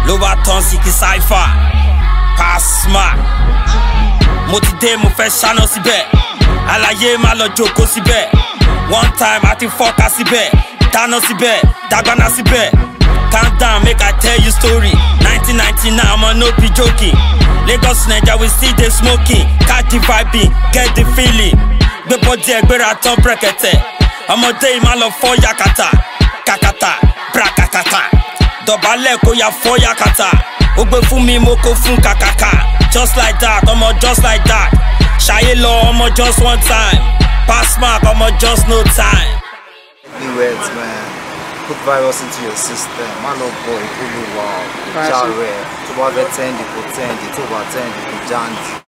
ló bá tán sí kí sáífà pàṣmà mo ti dé mo fẹ́ ṣáná síbẹ̀ àlàyé má lọ jókòó síbẹ̀ one time àti fọ́ka síbẹ̀ dáná síbẹ̀ dàgbàna síbẹ̀ calm down make i tell you story nineteen ninety nine ọmọ no be joking lagos naija we still dey smoking catch the vibing get the feeling gbé bọ́dí ẹgbẹ́ra tán brẹ̀kẹ̀tẹ̀ ọmọdé yìí má lọ fọ́ yakata kakata brakakata dọ̀bálẹ̀ kó ya fọ́ yakata ó gbé fún mi mo kó fún kàkàkà just like that ọmọ just like that ṣayé lọ ọmọ just one time pass mark ọmọ just no time. New words, man. Put virus into your system. Man of boy, Ulu wow. Jare. To over 10, the 10, the 2 over 10, the Janji.